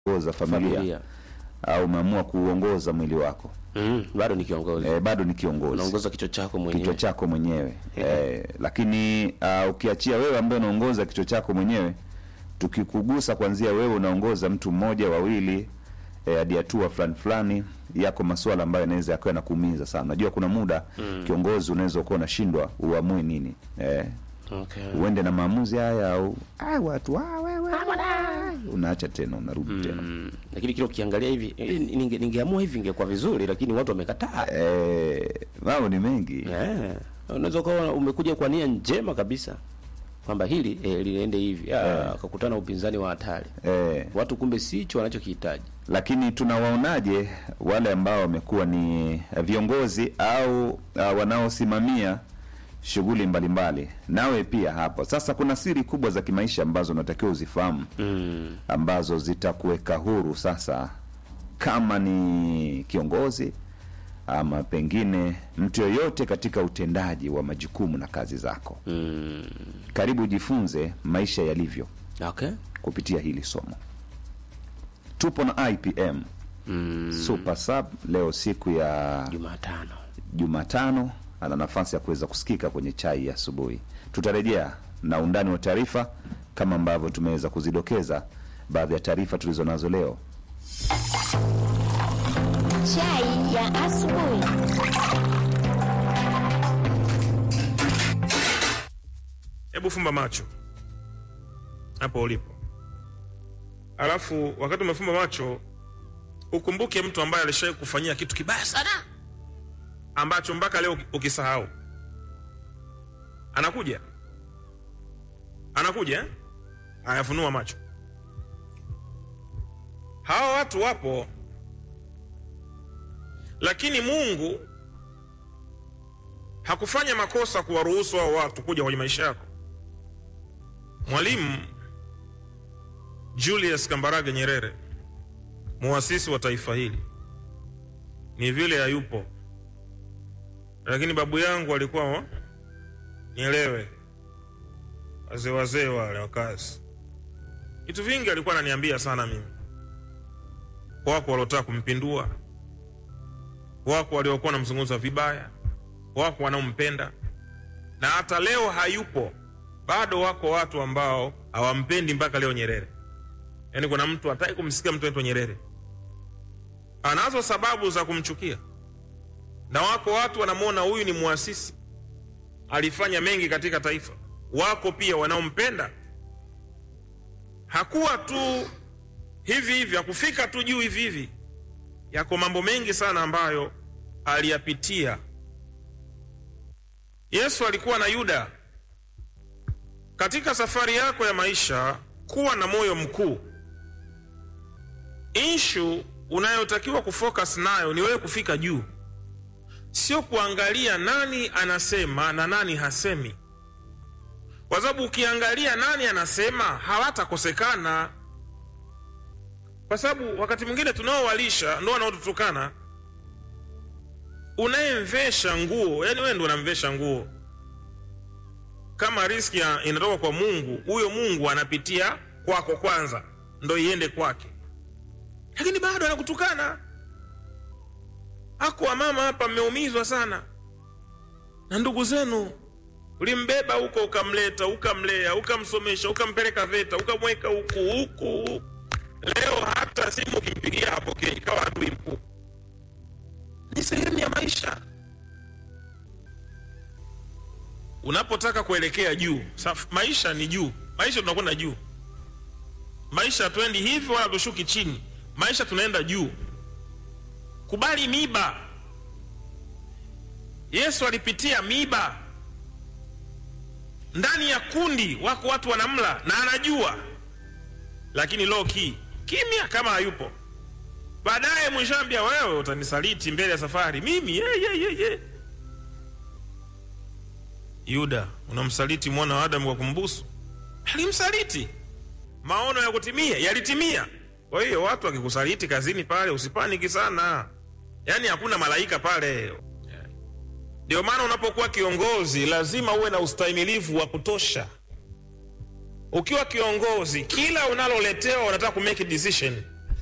kuongoza familia, familia au umeamua kuuongoza mwili wako mm, bado ni kiongozi e, bado ni kiongozi unaongoza kichwa chako mwenyewe kichwa chako mwenyewe e, lakini uh, ukiachia wewe ambaye unaongoza kichwa chako mwenyewe tukikugusa kwanzia wewe unaongoza mtu mmoja wawili eh, hadi hatua fulani fulani yako masuala ambayo yanaweza yakawa nakuumiza sana unajua kuna muda mm. kiongozi unaweza ukuwa unashindwa uamue nini eh, okay. uende na maamuzi haya au "Ah, watu ah, wewe unaacha tena unarudi tena mm, lakini kile ukiangalia hivi eh, ninge- ningeamua hivi ingekuwa vizuri lakini watu wamekataa eh, mambo ni mengi Eh, unaweza ukawa umekuja kwa nia njema kabisa kwamba hili eh, liende hivi Ah, akakutana upinzani wa hatari eh, watu kumbe sicho wanachokihitaji lakini tunawaonaje wale ambao wamekuwa ni viongozi au uh, wanaosimamia shughuli mbalimbali nawe pia hapo sasa kuna siri kubwa za kimaisha ambazo unatakiwa uzifahamu mm. ambazo zitakuweka huru sasa kama ni kiongozi ama pengine mtu yoyote katika utendaji wa majukumu na kazi zako Mm. karibu ujifunze maisha yalivyo okay kupitia hili somo tupo na ipm mm. super sub leo siku ya jumatano jumatano ana nafasi ya kuweza kusikika kwenye chai ya asubuhi tutarejea na undani wa taarifa kama ambavyo tumeweza kuzidokeza baadhi ya taarifa tulizo nazo leo Chai ya asubuhi. hebu fumba macho hapo ulipo alafu wakati umefumba macho ukumbuke mtu ambaye alishawai kufanyia kitu kibaya sana ambacho mpaka leo ukisahau anakuja anakuja eh? ayafunua macho hawa watu wapo lakini mungu hakufanya makosa kuwaruhusu hao watu kuja kwenye maisha yako mwalimu julius kambarage nyerere muasisi wa taifa hili ni vile hayupo lakini babu yangu alikuwa nielewe wazee wazee wale wakazi vitu vingi alikuwa ananiambia sana mimi wako waliotaka kumpindua wako waliokuwa wanamzungumza vibaya wako wanaompenda na hata leo hayupo bado wako watu ambao hawampendi mpaka leo nyerere yaani kuna mtu hataki kumsikia mtu anaitwa nyerere anazo sababu za kumchukia na wako watu wanamwona huyu ni mwasisi alifanya mengi katika taifa wako pia wanaompenda hakuwa tu hivi hivi hakufika tu juu hivi hivi yako mambo mengi sana ambayo aliyapitia yesu alikuwa na yuda katika safari yako ya maisha kuwa na moyo mkuu inshu unayotakiwa kufocus nayo ni wewe kufika juu sio kuangalia nani anasema na nani hasemi kwa sababu ukiangalia nani anasema hawatakosekana kwa sababu wakati mwingine tunaowalisha ndo wanaotutukana unayemvesha nguo yani wewe ndo unamvesha nguo kama riski ya- inatoka kwa mungu huyo mungu anapitia kwako kwanza ndo iende kwake lakini bado anakutukana ako wamama hapa mmeumizwa sana na ndugu zenu ulimbeba huko ukamleta ukamlea ukamsomesha ukampeleka veta ukamweka huku huku leo hata simu ukimpigia hapokei ikawa adui mkuu ni sehemu ya maisha unapotaka kuelekea juu saf, maisha ni juu maisha tunakwenda juu maisha hatuendi hivi wala tushuki chini maisha tunaenda juu kubali miba yesu alipitia miba ndani ya kundi wako watu wanamla na anajua lakini low key kimya kama hayupo baadaye mwishambia wewe utanisaliti mbele ya safari mimi ye, ye, ye, ye. yuda unamsaliti mwana wa adamu kwa kumbusu alimsaliti maono ya kutimia yalitimia kwa hiyo watu wakikusaliti kazini pale usipaniki sana yaani hakuna malaika pale ndio maana unapokuwa kiongozi lazima uwe na ustahimilivu wa kutosha ukiwa kiongozi kila unaloletewa unataka kumake decision